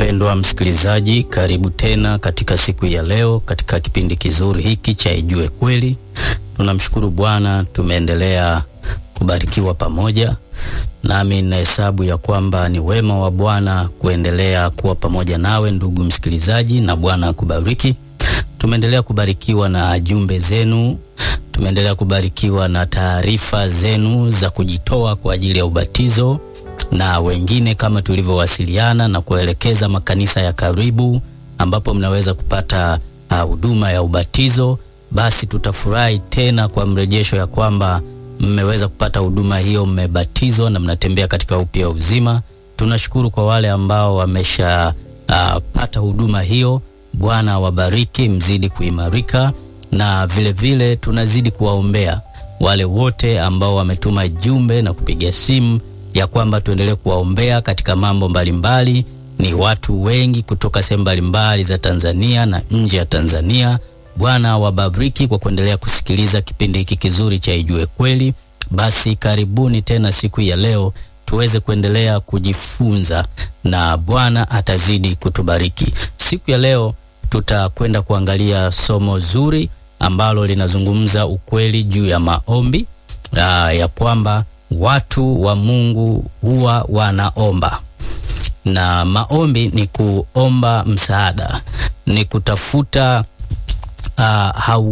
Mpendwa msikilizaji, karibu tena katika siku ya leo katika kipindi kizuri hiki cha Ijue Kweli. Tunamshukuru Bwana, tumeendelea kubarikiwa pamoja, nami ninahesabu ya kwamba ni wema wa Bwana kuendelea kuwa pamoja nawe ndugu msikilizaji, na Bwana akubariki. Tumeendelea kubarikiwa na jumbe zenu, tumeendelea kubarikiwa na taarifa zenu za kujitoa kwa ajili ya ubatizo na wengine kama tulivyowasiliana na kuelekeza makanisa ya karibu ambapo mnaweza kupata huduma uh, ya ubatizo. Basi tutafurahi tena kwa mrejesho ya kwamba mmeweza kupata huduma hiyo, mmebatizwa na mnatembea katika upya uzima. Tunashukuru kwa wale ambao wamesha uh, pata huduma hiyo. Bwana wabariki, mzidi kuimarika, na vile vile tunazidi kuwaombea wale wote ambao wametuma jumbe na kupiga simu ya kwamba tuendelee kuwaombea katika mambo mbalimbali mbali. Ni watu wengi kutoka sehemu mbalimbali za Tanzania na nje ya Tanzania. Bwana wabariki kwa kuendelea kusikiliza kipindi hiki kizuri cha Ijue Kweli. Basi karibuni tena siku ya leo tuweze kuendelea kujifunza na Bwana atazidi kutubariki. Siku ya leo tutakwenda kuangalia somo zuri ambalo linazungumza ukweli juu ya maombi aa, ya kwamba watu wa Mungu huwa wanaomba, na maombi ni kuomba msaada, ni kutafuta uh,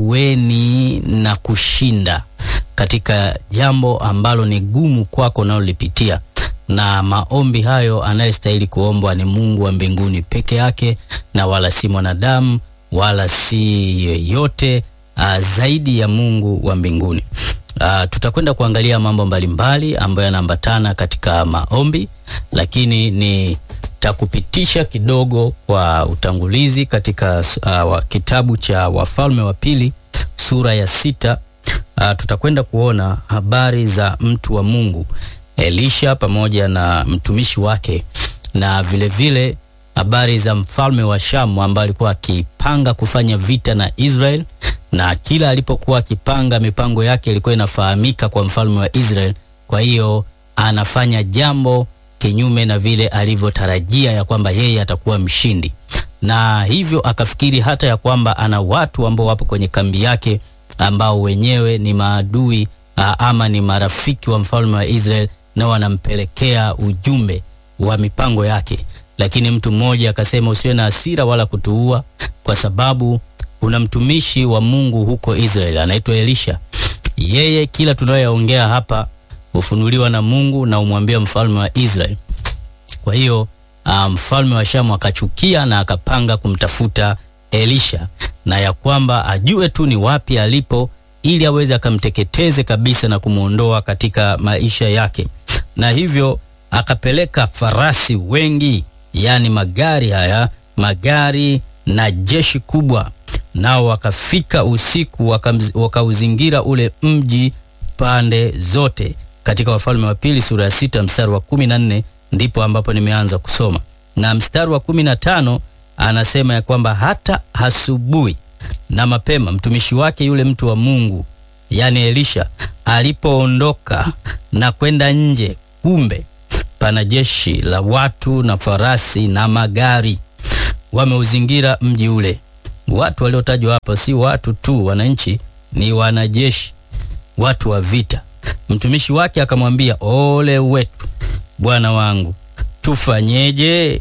haueni na kushinda katika jambo ambalo ni gumu kwako unalolipitia. Na maombi hayo anayestahili kuombwa ni Mungu wa mbinguni peke yake, na wala si mwanadamu wala si yeyote uh, zaidi ya Mungu wa mbinguni. Uh, tutakwenda kuangalia mambo mbalimbali ambayo yanaambatana katika maombi, lakini nitakupitisha kidogo kwa utangulizi katika uh, kitabu cha Wafalme wa Pili sura ya sita. Uh, tutakwenda kuona habari za mtu wa Mungu Elisha pamoja na mtumishi wake na vilevile vile habari za mfalme wa Shamu ambaye alikuwa akipanga kufanya vita na Israel na kila alipokuwa akipanga mipango yake ilikuwa inafahamika kwa mfalme wa Israel. Kwa hiyo anafanya jambo kinyume na vile alivyotarajia ya kwamba yeye atakuwa mshindi, na hivyo akafikiri hata ya kwamba ana watu ambao wapo kwenye kambi yake ambao wenyewe ni maadui ama ni marafiki wa mfalme wa Israel, na wanampelekea ujumbe wa mipango yake. Lakini mtu mmoja akasema, usiwe na hasira wala kutuua, kwa sababu kuna mtumishi wa Mungu huko Israeli anaitwa Elisha. Yeye kila tunayoongea hapa hufunuliwa na Mungu na umwambia mfalme wa Israeli. Kwa hiyo mfalme um, wa Shamu akachukia na akapanga kumtafuta Elisha, na ya kwamba ajue tu ni wapi alipo, ili aweze akamteketeze kabisa na kumwondoa katika maisha yake, na hivyo akapeleka farasi wengi, yani magari haya magari na jeshi kubwa nao wakafika usiku wakauzingira ule mji pande zote. Katika Wafalme wa Pili sura ya sita mstari wa kumi na nne ndipo ambapo nimeanza kusoma, na mstari wa kumi na tano anasema ya kwamba hata asubuhi na mapema mtumishi wake yule mtu wa Mungu yani Elisha alipoondoka na kwenda nje, kumbe pana jeshi la watu na farasi na magari wameuzingira mji ule. Watu waliotajwa hapa si watu tu wananchi, ni wanajeshi, watu wa vita. Mtumishi wake akamwambia, ole wetu bwana wangu, tufanyeje?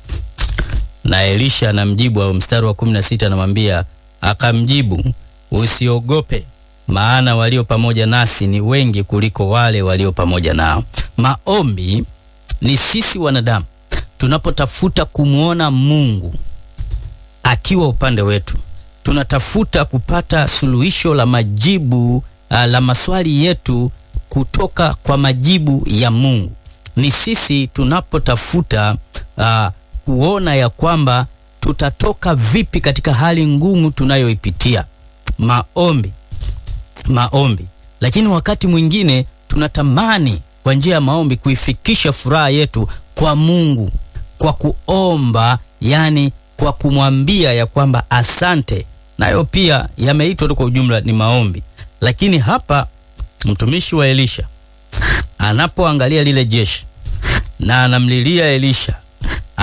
Na Elisha anamjibu au mstari wa 16 anamwambia, akamjibu, usiogope, maana walio pamoja nasi ni wengi kuliko wale walio pamoja nao. Maombi ni sisi wanadamu tunapotafuta kumwona Mungu akiwa upande wetu, tunatafuta kupata suluhisho la majibu uh, la maswali yetu kutoka kwa majibu ya Mungu. Ni sisi tunapotafuta uh, kuona ya kwamba tutatoka vipi katika hali ngumu tunayoipitia. Maombi, maombi. Lakini wakati mwingine tunatamani kwa njia ya maombi kuifikisha furaha yetu kwa Mungu kwa kuomba, yani kwa kumwambia ya kwamba asante, nayo pia yameitwa tu kwa ujumla ni maombi. Lakini hapa mtumishi wa Elisha anapoangalia lile jeshi na anamlilia Elisha,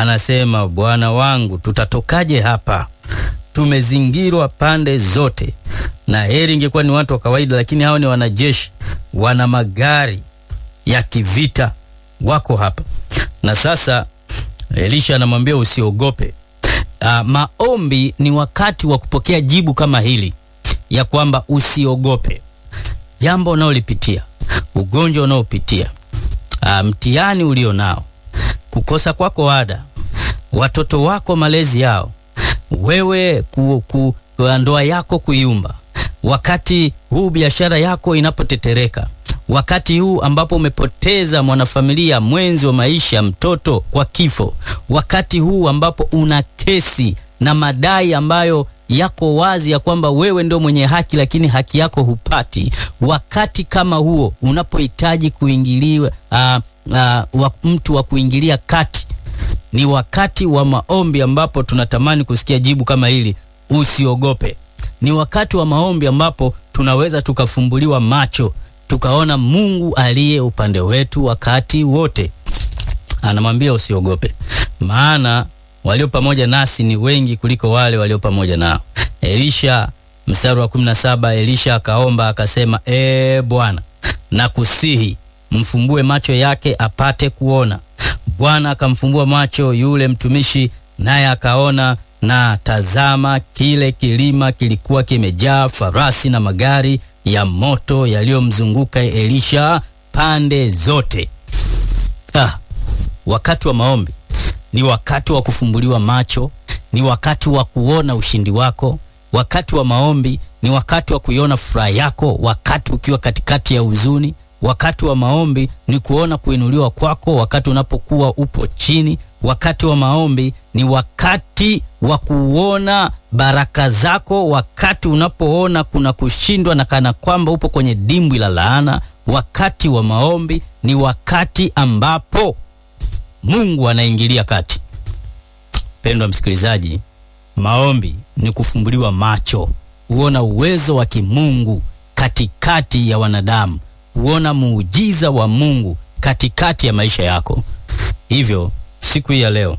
anasema, Bwana wangu, tutatokaje hapa? Tumezingirwa pande zote, na heri ingekuwa ni watu wa kawaida, lakini hao ni wanajeshi, wana magari ya kivita, wako hapa. Na sasa Elisha anamwambia usiogope. Uh, maombi ni wakati wa kupokea jibu kama hili ya kwamba usiogope jambo unaolipitia, ugonjwa unaopitia, uh, mtihani ulio nao, kukosa kwako ada, watoto wako malezi yao, wewe ku, ku, ndoa yako kuyumba, wakati huu biashara yako inapotetereka, wakati huu ambapo umepoteza mwanafamilia mwenzi wa maisha, mtoto kwa kifo, wakati huu ambapo una kesi na madai ambayo yako wazi ya kwamba wewe ndio mwenye haki, lakini haki yako hupati. Wakati kama huo unapohitaji kuingiliwa, uh, uh, mtu wa kuingilia kati, ni wakati wa maombi ambapo tunatamani kusikia jibu kama hili, usiogope. Ni wakati wa maombi ambapo tunaweza tukafumbuliwa macho tukaona Mungu aliye upande wetu wakati wote. Anamwambia usiogope, maana walio pamoja nasi ni wengi kuliko wale walio pamoja nao. Elisha, mstari wa 17, Elisha akaomba akasema, ee Bwana, nakusihi mfumbue macho yake apate kuona. Bwana akamfumbua macho yule mtumishi, naye akaona, na tazama, kile kilima kilikuwa kimejaa farasi na magari ya moto yaliyomzunguka Elisha pande zote. Ah, wakati wa maombi ni wakati wa kufumbuliwa macho, ni wakati wa kuona ushindi wako. Wakati wa maombi ni wakati wa kuiona furaha yako, wakati ukiwa katikati ya huzuni. Wakati wa maombi ni kuona kuinuliwa kwako wakati unapokuwa upo chini. Wakati wa maombi ni wakati wa kuona baraka zako, wakati unapoona kuna kushindwa na kana kwamba upo kwenye dimbwi la laana. Wakati wa maombi ni wakati ambapo Mungu anaingilia kati. Pendwa msikilizaji, maombi ni kufumbuliwa macho, huona uwezo wa kimungu katikati ya wanadamu, huona muujiza wa Mungu katikati ya maisha yako. Hivyo siku hii ya leo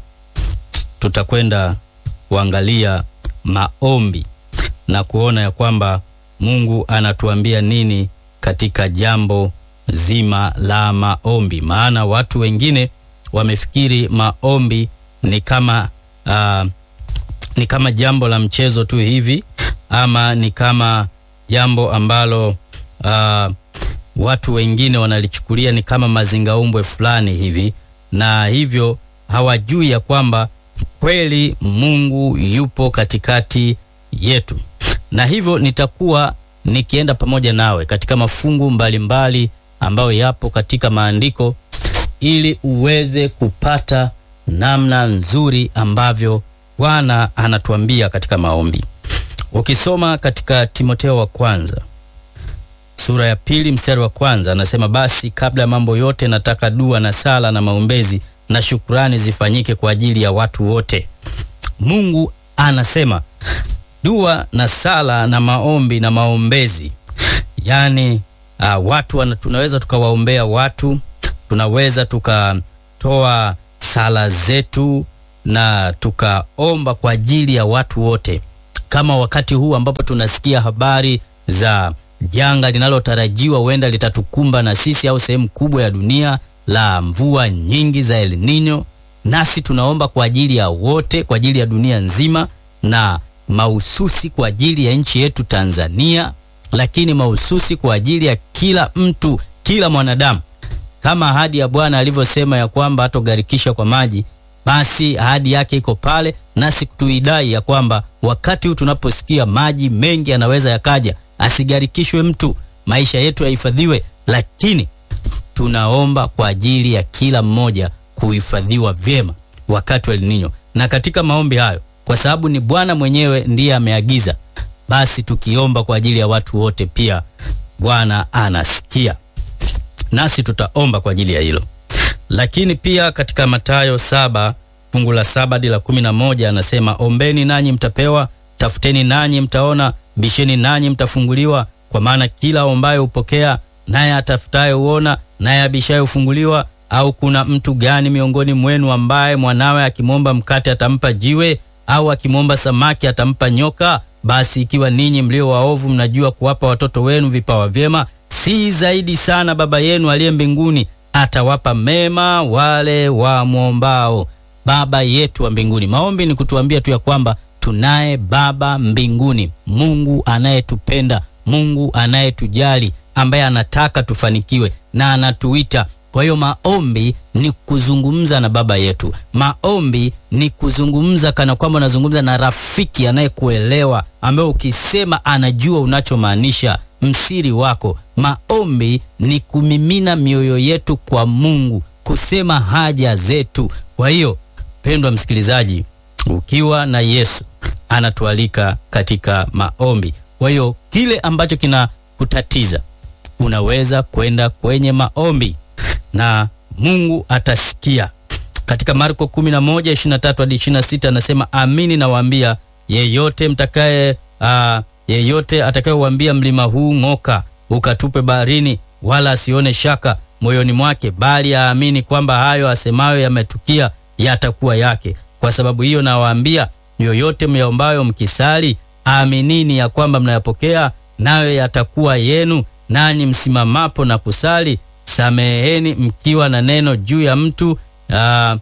tutakwenda kuangalia maombi na kuona ya kwamba Mungu anatuambia nini katika jambo zima la maombi, maana watu wengine wamefikiri maombi ni kama uh, ni kama jambo la mchezo tu hivi ama ni kama jambo ambalo uh, watu wengine wanalichukulia ni kama mazingaumbwe fulani hivi, na hivyo hawajui ya kwamba kweli Mungu yupo katikati yetu. Na hivyo nitakuwa nikienda pamoja nawe katika mafungu mbalimbali mbali ambayo yapo katika maandiko ili uweze kupata namna nzuri ambavyo Bwana anatuambia katika maombi. Ukisoma katika Timotheo wa kwanza sura ya pili mstari wa kwanza anasema, basi kabla ya mambo yote nataka dua na sala na maombezi na shukrani zifanyike kwa ajili ya watu wote. Mungu anasema dua na sala na maombi na maombezi, yaani uh, watu wana, tunaweza tukawaombea watu tunaweza tukatoa sala zetu na tukaomba kwa ajili ya watu wote, kama wakati huu ambapo tunasikia habari za janga linalotarajiwa huenda litatukumba na sisi au sehemu kubwa ya dunia la mvua nyingi za El Nino, nasi tunaomba kwa ajili ya wote, kwa ajili ya dunia nzima, na mahususi kwa ajili ya nchi yetu Tanzania, lakini mahususi kwa ajili ya kila mtu, kila mwanadamu kama ahadi ya Bwana alivyosema ya kwamba hatogharikisha kwa maji, basi ahadi yake iko pale, nasi tuidai ya kwamba wakati huu tunaposikia maji mengi yanaweza yakaja, asigharikishwe mtu, maisha yetu yahifadhiwe, lakini tunaomba kwa ajili ya kila mmoja kuhifadhiwa vyema wakati wa El Nino. Na katika maombi hayo, kwa sababu ni Bwana mwenyewe ndiye ameagiza, basi tukiomba kwa ajili ya watu wote, pia Bwana anasikia nasi tutaomba kwa ajili ya hilo. Lakini pia katika Mathayo saba fungu la saba hadi la kumi na moja anasema ombeni nanyi mtapewa, tafuteni nanyi mtaona, bisheni nanyi mtafunguliwa. Kwa maana kila ombaye hupokea, naye atafutaye huona, naye abishaye hufunguliwa. Au kuna mtu gani miongoni mwenu ambaye mwanawe akimwomba mkate atampa jiwe, au akimwomba samaki atampa nyoka? Basi ikiwa ninyi mlio waovu mnajua kuwapa watoto wenu vipawa vyema, si zaidi sana Baba yenu aliye mbinguni atawapa mema wale wamwombao. Baba yetu wa mbinguni. Maombi ni kutuambia tu ya kwamba tunaye Baba mbinguni, Mungu anayetupenda, Mungu anayetujali, ambaye anataka tufanikiwe na anatuita. Kwa hiyo maombi ni kuzungumza na baba yetu. Maombi ni kuzungumza kana kwamba unazungumza na rafiki anayekuelewa, ambaye ukisema anajua unachomaanisha, msiri wako. Maombi ni kumimina mioyo yetu kwa Mungu, kusema haja zetu. Kwa hiyo pendwa msikilizaji, ukiwa na Yesu anatualika katika maombi. Kwa hiyo kile ambacho kinakutatiza unaweza kwenda kwenye maombi na Mungu atasikia. Katika Marko 11:23 hadi 26 anasema, amini nawaambia, yeyote mtakaye uh, yeyote atakayeuambia mlima huu ng'oka, ukatupe baharini, wala asione shaka moyoni mwake, bali aamini kwamba hayo asemayo yametukia, yatakuwa yake. Kwa sababu hiyo nawaambia, yoyote myaombayo mkisali, aminini ya kwamba mnayapokea, nayo yatakuwa yenu. Nanyi msimamapo na kusali sameheni mkiwa na neno juu ya mtu uh,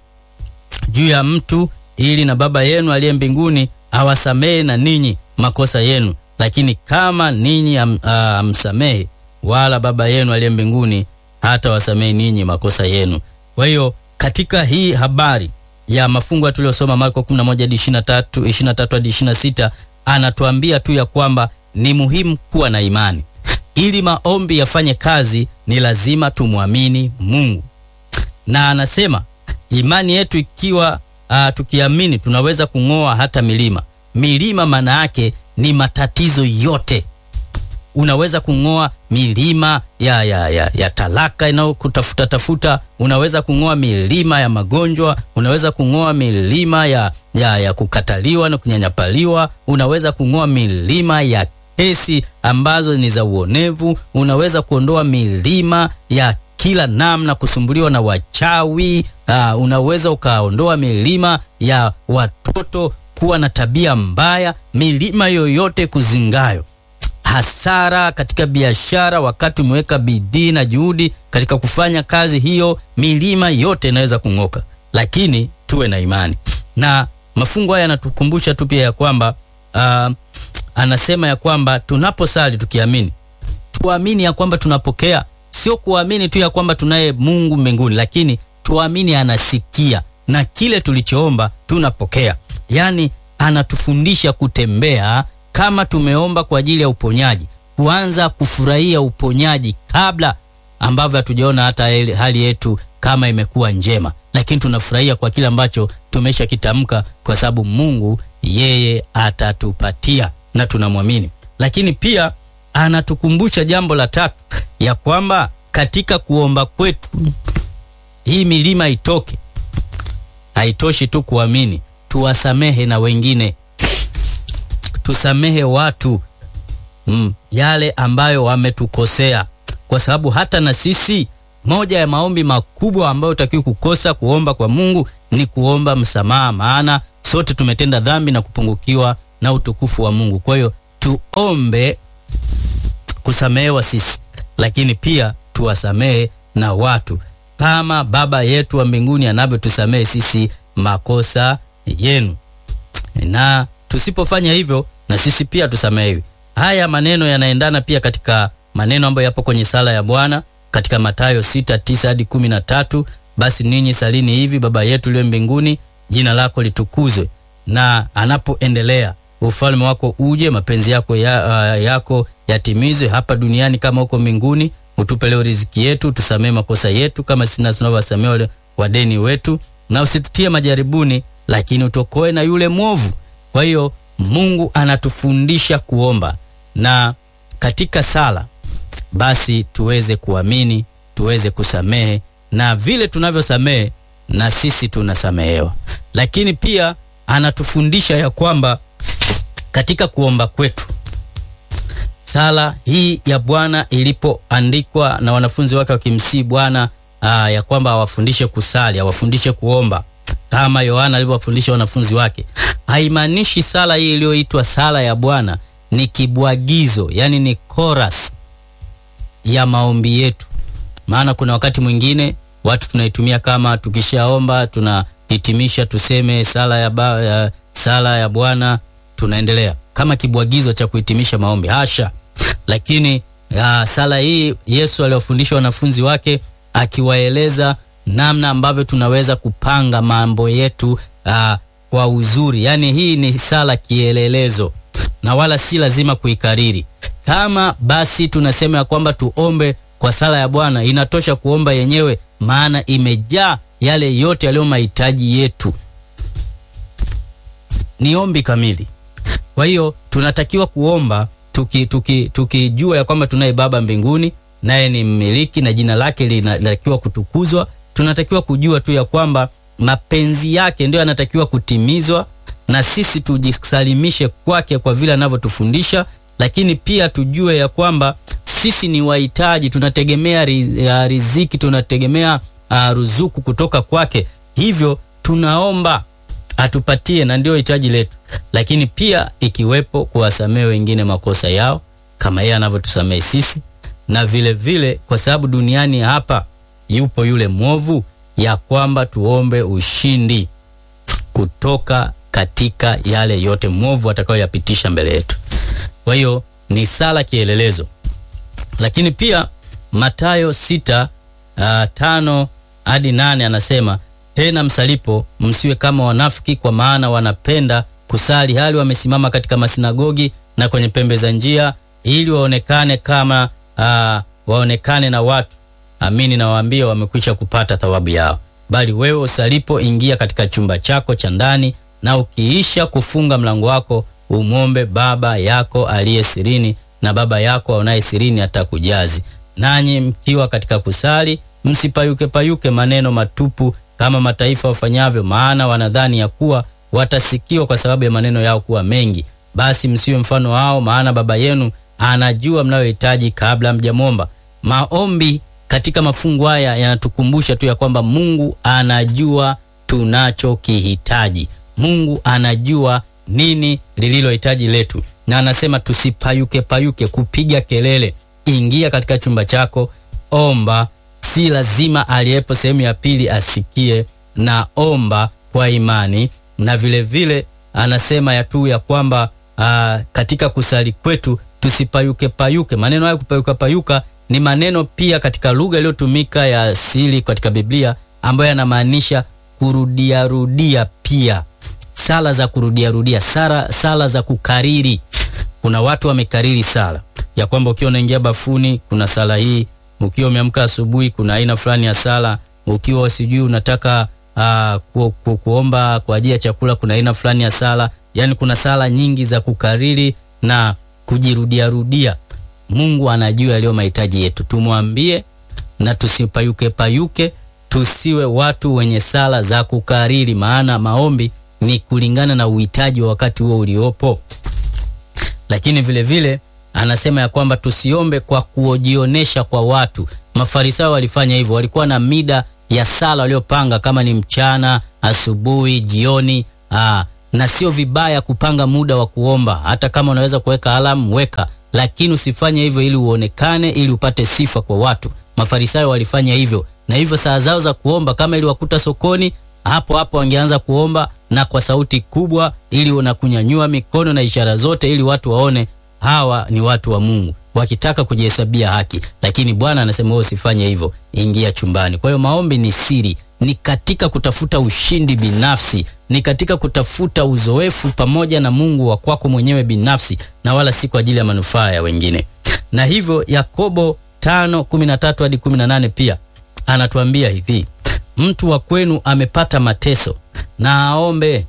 juu ya mtu, ili na Baba yenu aliye mbinguni awasamehe na ninyi makosa yenu. Lakini kama ninyi amsamehe, uh, wala Baba yenu aliye mbinguni hata wasamehe ninyi makosa yenu. Kwa hiyo katika hii habari ya mafungu tuliyosoma Marko 11 hadi 23, 23 hadi 26, anatuambia tu ya kwamba ni muhimu kuwa na imani ili maombi yafanye kazi ni lazima tumwamini Mungu, na anasema imani yetu ikiwa uh, tukiamini tunaweza kung'oa hata milima. Milima maana yake ni matatizo yote. Unaweza kung'oa milima ya, ya, ya, ya talaka inayokutafuta tafuta. Unaweza kung'oa milima ya magonjwa. Unaweza kung'oa milima ya, ya, ya kukataliwa na kunyanyapaliwa. Unaweza kung'oa milima ya kesi ambazo ni za uonevu. Unaweza kuondoa milima ya kila namna, kusumbuliwa na wachawi. Uh, unaweza ukaondoa milima ya watoto kuwa na tabia mbaya, milima yoyote kuzingayo, hasara katika biashara, wakati umeweka bidii na juhudi katika kufanya kazi hiyo, milima yote inaweza kung'oka, lakini tuwe na imani. Na mafungu haya yanatukumbusha tu pia ya kwamba uh, anasema ya kwamba tunaposali tukiamini, tuamini ya kwamba tunapokea, sio kuamini tu ya kwamba tunaye Mungu mbinguni, lakini tuamini anasikia na kile tulichoomba tunapokea. Yaani anatufundisha kutembea kama tumeomba kwa ajili ya uponyaji, kuanza kufurahia uponyaji kabla ambavyo hatujaona hata hali yetu kama imekuwa njema, lakini tunafurahia kwa kile ambacho tumesha kitamka, kwa sababu Mungu yeye atatupatia na tunamwamini. Lakini pia anatukumbusha jambo la tatu, ya kwamba katika kuomba kwetu hii milima itoke. Haitoshi tu kuamini, tuwasamehe na wengine, tusamehe watu mm, yale ambayo wametukosea, kwa sababu hata na sisi, moja ya maombi makubwa ambayo utakiwa kukosa kuomba kwa Mungu ni kuomba msamaha, maana sote tumetenda dhambi na kupungukiwa na utukufu wa Mungu. Kwa hiyo tuombe kusamehewa sisi, lakini pia tuwasamehe na watu kama Baba yetu wa mbinguni anavyotusamehe sisi makosa yenu. Na tusipofanya hivyo, na sisi pia tusamehewi. Haya maneno yanaendana pia katika maneno ambayo yapo kwenye sala ya Bwana katika Mathayo 6:9 hadi 13, basi ninyi salini hivi: Baba yetu uliye mbinguni, jina lako litukuzwe. Na anapoendelea ufalme wako uje, mapenzi yako ya, uh, yako yatimizwe hapa duniani kama huko mbinguni. Utupe leo riziki yetu, tusamee makosa yetu kama sisi tunavyowasamea wale wadeni wetu, na usitutie majaribuni, lakini utokoe na yule mwovu. Kwa hiyo Mungu anatufundisha kuomba na katika sala basi tuweze kuamini, tuweze kusamehe, na vile tunavyosamehe na sisi tunasamehewa. Lakini pia anatufundisha ya kwamba katika kuomba kwetu sala hii ya Bwana ilipoandikwa na wanafunzi wake wakimsihi Bwana aa, ya kwamba awafundishe kusali, awafundishe kuomba kama Yohana alivyowafundisha wanafunzi wake, haimaanishi sala hii iliyoitwa sala ya Bwana ni kibwagizo, yani ni chorus ya maombi yetu. Maana kuna wakati mwingine watu tunaitumia kama tukishaomba tunahitimisha tuseme sala ya, ba, ya, sala ya Bwana tunaendelea kama kibwagizo cha kuhitimisha maombi. Hasha! Lakini ya, sala hii Yesu aliwafundisha wanafunzi wake akiwaeleza namna ambavyo tunaweza kupanga mambo yetu aa, kwa uzuri. Yaani hii ni sala kielelezo na wala si lazima kuikariri. Kama basi tunasema ya kwamba tuombe kwa sala ya Bwana, inatosha kuomba yenyewe, maana imejaa yale yote yaliyo mahitaji yetu. Ni ombi kamili. Kwa hiyo tunatakiwa kuomba tukijua tuki, tuki ya kwamba tunaye Baba mbinguni, naye ni mmiliki na jina lake linatakiwa kutukuzwa. Tunatakiwa kujua tu ya kwamba mapenzi yake ndio yanatakiwa kutimizwa na sisi tujisalimishe kwake kwa vile anavyotufundisha, lakini pia tujue ya kwamba sisi ni wahitaji, tunategemea riziki, tunategemea uh, ruzuku kutoka kwake. Hivyo tunaomba atupatie, na ndio hitaji letu, lakini pia ikiwepo kuwasamehe wengine makosa yao kama yeye anavyotusamehe sisi, na vile vile kwa sababu duniani hapa yupo yule mwovu, ya kwamba tuombe ushindi kutoka katika yale yote mwovu atakayoyapitisha mbele yetu. Kwa hiyo ni sala kielelezo, lakini pia Mathayo sita uh, tano hadi nane anasema tena, msalipo msiwe kama wanafiki, kwa maana wanapenda kusali hali wamesimama katika masinagogi na kwenye pembe za njia, ili waonekane kama uh, waonekane na watu. Amini nawaambia, wamekwisha kupata thawabu yao. Bali wewe usalipo, ingia katika chumba chako cha ndani na ukiisha kufunga mlango wako umwombe Baba yako aliye sirini, na Baba yako aonaye sirini atakujazi. Nanyi mkiwa katika kusali, msipayuke payuke maneno matupu kama mataifa wafanyavyo, maana wanadhani ya kuwa watasikiwa kwa sababu ya maneno yao kuwa mengi. Basi msiwe mfano wao, maana Baba yenu anajua mnayohitaji kabla mjamwomba. Maombi katika mafungu haya yanatukumbusha tu ya kwamba Mungu anajua tunachokihitaji. Mungu anajua nini lililohitaji letu, na anasema tusipayuke payuke kupiga kelele. Ingia katika chumba chako, omba. Si lazima aliyepo sehemu ya pili asikie, na omba kwa imani. Na vile vile anasema ya tu ya kwamba aa, katika kusali kwetu tusipayuke payuke. Maneno hayo kupayuka payuka ni maneno pia katika lugha iliyotumika ya asili katika Biblia ambayo yanamaanisha kurudiarudia pia sala za kurudiarudia, sala, sala za kukariri. Kuna watu wamekariri sala ya kwamba ukiwa unaingia bafuni kuna sala hii, ukiwa umeamka asubuhi kuna aina fulani ya sala, ukiwa sijui unataka uh, ku, ku, kuomba kwa ajili ya chakula kuna aina fulani ya sala. Yani kuna sala nyingi za kukariri na kujirudiarudia. Mungu anajua yaliyo mahitaji yetu, tumwambie na tusipayuke payuke, tusiwe watu wenye sala za kukariri, maana maombi ni kulingana na uhitaji wa wakati huo uliopo. Lakini vile vile anasema ya kwamba tusiombe kwa kujionyesha kwa watu. Mafarisayo walifanya hivyo, walikuwa na mida ya sala waliopanga, kama ni mchana, asubuhi, jioni. Aa, na sio vibaya kupanga muda wa kuomba, hata kama unaweza kuweka alamu weka, lakini usifanye hivyo ili uonekane, ili upate sifa kwa watu. Mafarisayo walifanya hivyo, na hivyo saa zao za kuomba kama iliwakuta sokoni hapo hapo wangeanza kuomba na kwa sauti kubwa, ili wanakunyanyua mikono na ishara zote, ili watu waone hawa ni watu wa Mungu, wakitaka kujihesabia haki. Lakini Bwana anasema wewe usifanye hivyo, ingia chumbani. Kwa hiyo maombi ni siri, ni katika kutafuta ushindi binafsi, ni katika kutafuta uzoefu pamoja na Mungu wa kwako mwenyewe binafsi, na wala si kwa ajili ya manufaa ya wengine. Na hivyo Yakobo 5:13 hadi 18 pia anatuambia hivi Mtu wa kwenu amepata mateso na aombe,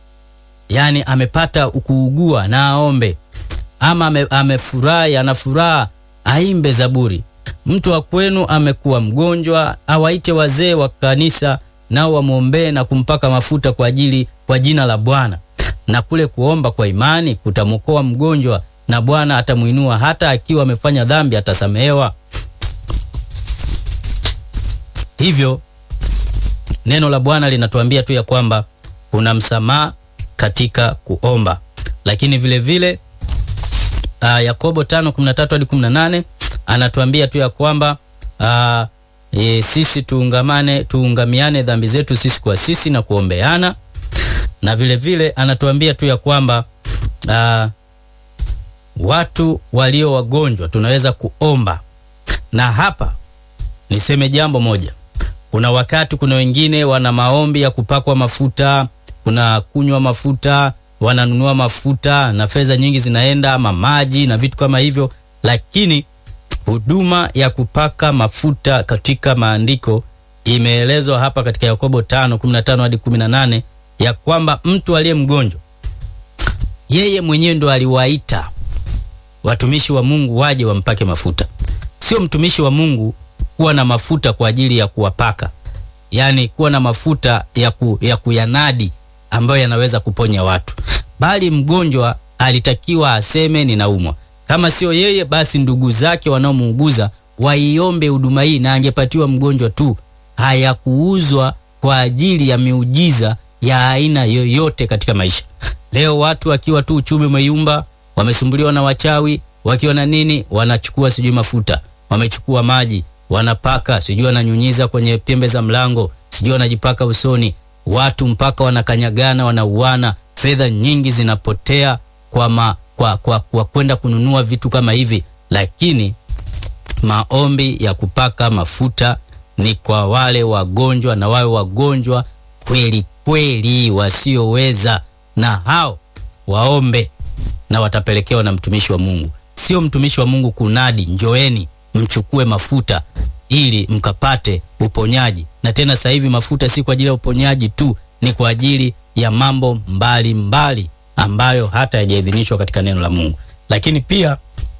yaani amepata kuugua na aombe, ama ame, amefurahi ana furaha aimbe zaburi. Mtu wa kwenu amekuwa mgonjwa, awaite wazee wa kanisa, nao wamwombee na kumpaka mafuta kwa ajili kwa jina la Bwana. Na kule kuomba kwa imani kutamwokoa mgonjwa, na Bwana atamuinua. Hata akiwa amefanya dhambi atasamehewa. hivyo neno la Bwana linatuambia tu ya kwamba kuna msamaha katika kuomba, lakini vile vile uh, Yakobo 5:13 hadi 18 anatuambia tu ya kwamba uh, e, sisi tuungamane tuungamiane dhambi zetu sisi kwa sisi na kuombeana, na vile vile anatuambia tu ya kwamba uh, watu walio wagonjwa tunaweza kuomba. Na hapa niseme jambo moja, kuna wakati kuna wengine wana maombi ya kupakwa mafuta, kuna kunywa mafuta, wananunua mafuta na fedha nyingi zinaenda ama maji na vitu kama hivyo, lakini huduma ya kupaka mafuta katika maandiko imeelezwa hapa katika Yakobo 5:15 hadi 18 ya kwamba mtu aliye mgonjwa yeye mwenyewe ndo aliwaita watumishi wa Mungu waje wampake mafuta, sio mtumishi wa Mungu kuwa na mafuta kwa ajili ya kuwapaka, yaani kuwa na mafuta ya, ku, ya kuyanadi ambayo yanaweza kuponya watu, bali mgonjwa alitakiwa aseme ninaumwa. Kama sio yeye, basi ndugu zake wanaomuuguza waiombe huduma hii, na angepatiwa mgonjwa tu. Hayakuuzwa kwa ajili ya miujiza ya aina yoyote katika maisha. Leo watu wakiwa tu uchumi umeyumba, wamesumbuliwa na wachawi, wakiwa na nini, wanachukua sijui mafuta, wamechukua maji, wanapaka, sijui wananyunyiza kwenye pembe za mlango, sijui wanajipaka usoni, watu mpaka wanakanyagana, wanauana, fedha nyingi zinapotea kwa ma, kwa, kwa, kwa kwenda kununua vitu kama hivi, lakini maombi ya kupaka mafuta ni kwa wale wagonjwa, na wawe wagonjwa kweli kweli wasioweza, na hao waombe na watapelekewa na mtumishi wa Mungu. Sio mtumishi wa Mungu kunadi, njoeni mchukue mafuta ili mkapate uponyaji. Na tena sasa hivi mafuta si kwa ajili ya uponyaji tu, ni kwa ajili ya mambo mbalimbali mbali ambayo hata hayajaidhinishwa katika neno la Mungu. Lakini pia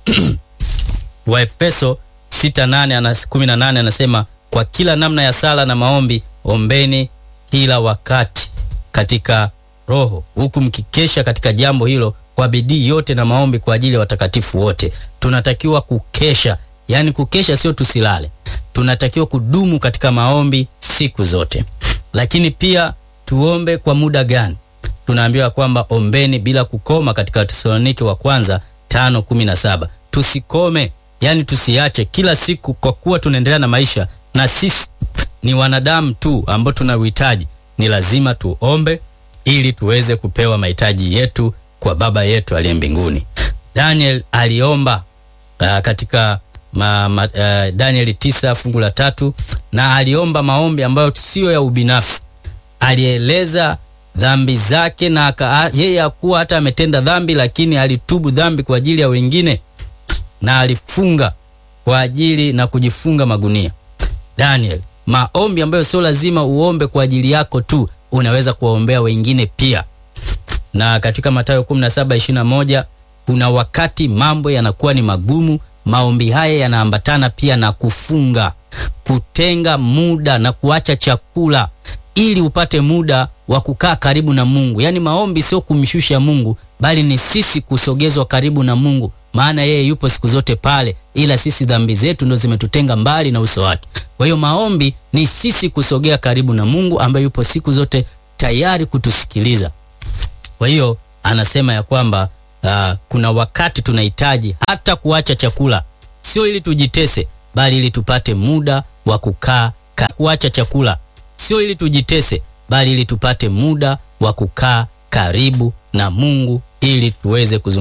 Waefeso 6:8 anasema kwa kila namna ya sala na maombi ombeni kila wakati katika Roho, huku mkikesha katika jambo hilo kwa bidii yote na maombi kwa ajili ya watakatifu wote. Tunatakiwa kukesha, yaani kukesha sio tusilale, tunatakiwa kudumu katika maombi siku zote. Lakini pia tuombe kwa muda gani? Tunaambiwa kwamba ombeni bila kukoma katika Wathesalonike wa kwanza 5:17. Tusikome, yani tusiache kila siku, kwa kuwa tunaendelea na maisha na sisi ni wanadamu tu ambao tuna uhitaji. Ni lazima tuombe ili tuweze kupewa mahitaji yetu kwa Baba yetu aliye mbinguni. Daniel aliomba uh, katika ma, ma, uh, Danieli tisa fungu la tatu na aliomba maombi ambayo siyo ya ubinafsi. Alieleza dhambi zake na aka, yeye hakuwa hata ametenda dhambi, lakini alitubu dhambi kwa ajili ya wengine na alifunga kwa ajili na kujifunga magunia. Daniel, maombi ambayo sio lazima uombe kwa ajili yako tu, unaweza kuwaombea wengine pia. Na katika Mathayo 17:21 kuna wakati mambo yanakuwa ni magumu, maombi haya yanaambatana pia na kufunga, kutenga muda na kuacha chakula ili upate muda wa kukaa karibu na Mungu. Yaani maombi sio kumshusha Mungu, bali ni sisi kusogezwa karibu na Mungu, maana yeye yupo siku zote pale, ila sisi dhambi zetu ndo zimetutenga mbali na uso wake. Kwa hiyo maombi ni sisi kusogea karibu na Mungu ambaye yupo siku zote tayari kutusikiliza. Kwa hiyo anasema ya kwamba uh, kuna wakati tunahitaji hata kuacha chakula, sio ili tujitese, bali ili tupate muda wa kukaa. Kuacha chakula sio ili tujitese, bali ili tupate muda wa kukaa karibu na Mungu ili tuweze kuzungumza